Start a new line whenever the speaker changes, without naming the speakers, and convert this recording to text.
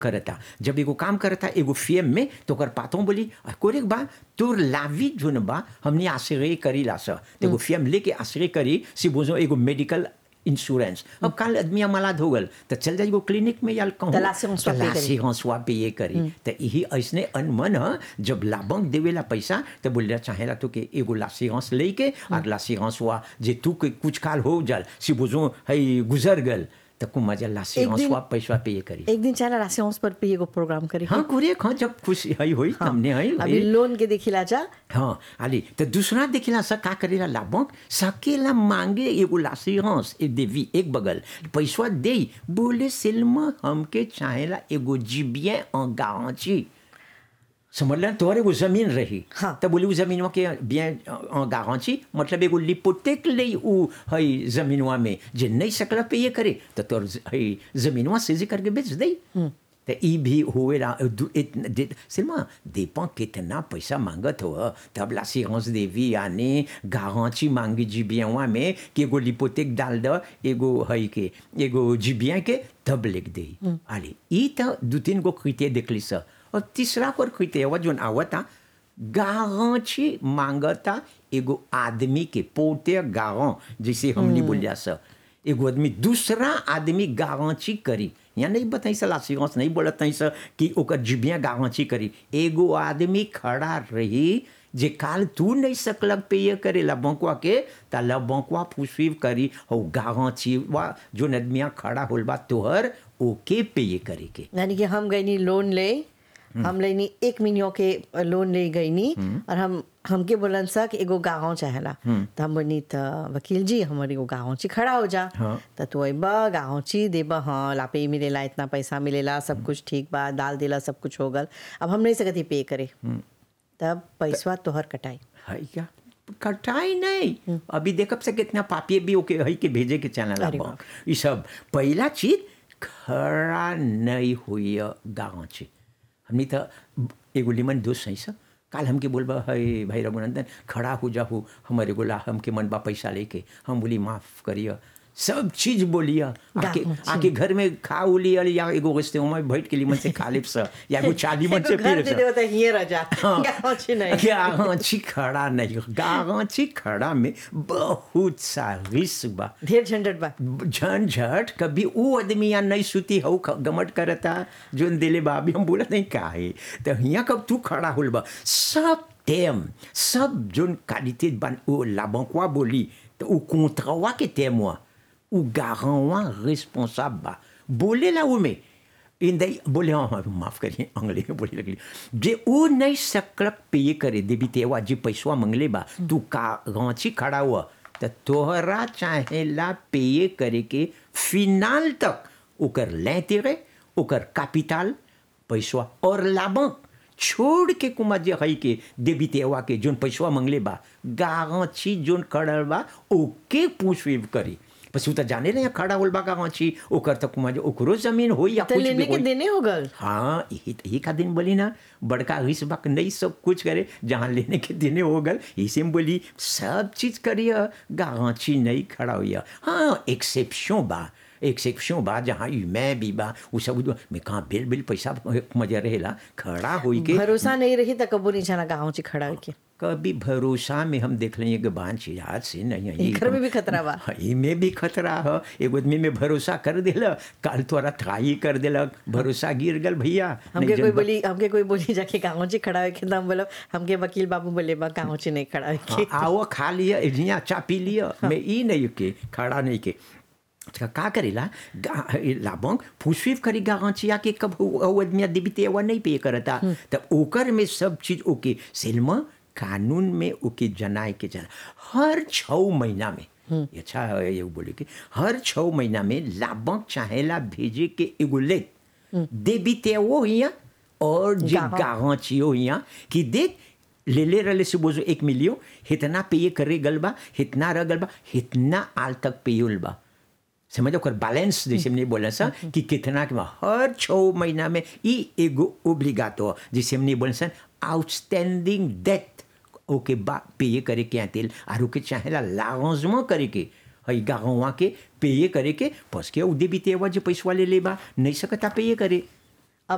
करता जब एगो काम करता एगो फेम में तो ओकर पातों बोली कोरेक बा तोर लावी जोन बा हमने आश्रय करी ला सा तो एगो फेम लेके आश्रय करी सी बोझो एगो मेडिकल इंश्योरेंस अब कल आदमी मलाद हो गल तो चल जाए एगो क्लिनिक में या कहूँ
तो l'assurance soit payée करी।
हंसवा पे ये करी तो यही ऐसने अनमन ह जब लाभंक देवेला पैसा तो बोलिया चाहेला तो के एगो लासीगंस लेके और लासीगंस हुआ जे तू के कुछ काल हो जाल सी बुझो है गुजर गल तो कु मजा लासीगंस
दिन-
हुआ पैसा पे ये करी
एक दिन चला रासियांस पर भी एगो प्रोग्राम करी
हाँ कुरे हाँ जब खुशी है हुई हमने है
अभी लोन के देखिला जा
हाँ आली तो दूसरा देखिला सा का करेला लाभंक सकेला मांगे एगो लासीगंस ए देवी एक बगल पैसा दे बोले सिल्मा हमके चाहेला एगो जीबिया en गारंटी समझलन तोहर एगो जमीन रही
हाँ।
तो बोली उ जमीनवा के bien en गारंटी मतलब एगो लिपोटेक ले उ है जमीनवा में जे नहीं सकला पे ये करे तो तोर ज- है जमीनवा सीजी करके बेच दे तो ई भी हुए ला दु- इतना दे- सिर्मा dépend कितना पैसा मांगत हो तब l'assurance देवी आने गारंटी मांगी जीबियावा में कि एगो लिपोटेक डाल द एगो है के एगो जीबिया के तब लिख दे आले ई तो दू तीन गो कृत्य देखली सा और तीसरा पर कृत्य हुआ जोन आवता गारंटी मांगता एगो आदमी के पोते गारं जैसे हमने बोलिया सा एगो आदमी दूसरा आदमी गारंटी करी यहाँ नहीं बताई सा लासीगंस नहीं बोलत नहीं सा कि ओकर जिबिया गारंटी करी एगो आदमी खड़ा रही जे काल तू नहीं सकलक पे ये करे ला बंकवा के ता ला बंकवा फुसफीव करी हो गारंटी वा जो आदमिया खड़ा होल बा तोहर ओके पे ये करे के
यानी कि हम गईनी लोन ले हम लेनी एक महीनों के लोन ले गईनी और हम हमके बोलन सा कि एगो गाँव चाहेला तो हम बोली तो वकील जी हमारे एगो गाँव ची खड़ा हो जा
हाँ।
तो तू अबा गाँव ची देबा हाँ लापे मिलेला इतना पैसा मिलेला सब कुछ ठीक बा दाल देला सब कुछ हो गल अब हम नहीं सकती पे करे तब पैसा तोहर कटाई
है क्या कटाई नहीं अभी देखब से कितना पापिये भी ओके है के भेजे के चैनल
अरे
अब ये सब पहला चीज खड़ा नहीं हुई गाँव से हमने तो एगो लिमन दोस्त है सब काल हमके बोलबा है भाई रघुनंदन खड़ा हो जाओ हमारे गोला हमके मन बा पैसा लेके हम बोली माफ करिए सब चीज बोलिए आके
गाँव
आके घर में खा उलियल या एगो रिश्ते में बैठ के लिमन से खा लेब सा या एगो चाली मन से
एगो घर
पी
दे देवता हिये रह जा
हाँ।
गाँव ची नहीं
गांची खड़ा नहीं गांची खड़ा में बहुत सा रिस्क बा
ढेर झंझट बा
झंझट कभी वो आदमी यहाँ नहीं सुती हो गमट करता जो दिले बा अभी हम बोला नहीं का है तो यहाँ कब तू खड़ा होल बा सब टेम सब जोन क्वालिटी बन वो लाबंकवा बोली तो वो कोंत्रवा के टेम हुआ वो गारंवा रिस्पॉन्साब बा बोले ला वो में इंदई बोले हाँ हाँ माफ करिए अंग्रेजी में बोले लगली जे वो नहीं सकलक पे करे देवी तेवा जी पैसवा मंगले बा तू का गांची खड़ा हुआ तो तोहरा चाहेला पे करे के फिनाल तक ओकर लेते रहे ओकर कैपिटल पैसवा और लाभक छोड़ के कुमा जे है के देवी तेवा के जोन पैसवा मंगले बा गांची जोन खड़ल बा ओके पूछवेब करी बस उ तो जाने रहे खड़ा होल बा गांची ओकर तक कुमा जे ओकरो जमीन होई या
तो
कुछ भी
लेने के
होई
देने हो गल
हाँ यही यही का दिन बोली ना बड़का रिस बक नहीं सब कुछ करे जहाँ लेने के देने हो गल इसे में बोली सब चीज करिए गांची नहीं खड़ा हुई हाँ एक्सेप्शन बा एक्सेप्शन बा जहाँ मैं भी बा वो सब मैं कहाँ बिल बिल पैसा मजा रहेला खड़ा हुई के
भरोसा नहीं रही तो कबो नहीं जाना गाँव ची खड़ा के
कभी भरोसा में हम देख लेंगे कि बांध चीज आज से नहीं है
घर में भी खतरा बा
ई में भी खतरा है एगो आदमी में भरोसा कर दिलक काल तोरा ट्राई कर दिलक भरोसा गिर गल भैया
हमके
नहीं
कोई
जब-
बोली हमके कोई बोली जाके गाँव ची खड़ा है हम बोलो हमके वकील बाबू बोले बा गाँव ची नहीं खड़ा है
हाँ, आओ खा लिया इजिया चा पी लिया मैं ई नहीं के खड़ा नहीं के तो का करेला गा- लाबंग फुसफिफ करी गांचिया के कब वो आदमी दिबिते वो नहीं पे करता तब ओकर में सब चीज ओके सिल्मा कानून में ओके जनाए के जना हर छ महीना में ये अच्छा है ये बोले कि हर छ महीना में लाबंग चाहेला भेजे के एगो ले देबिते वो हिया और जे
गाहक।
गांचियो हिया कि देख ले ले रहे से बोझो एक मिलियो इतना पे करे गल बा इतना रह गल बा इतना आल तक पेयुल बा समझो ओकर बैलेंस जैसे हमने बोला सा कि कितना के बा हर छ महीना में ई एगो ओब्लिगातो जैसे हमने बोला सा आउटस्टैंडिंग डेट ओके बा पे करे के तेल आरो के चाहेला लाउंजमा करे के हई गाँवा के पे करे के पस के उदे बीते जो पैसा ले ले बा नहीं सकता पे करे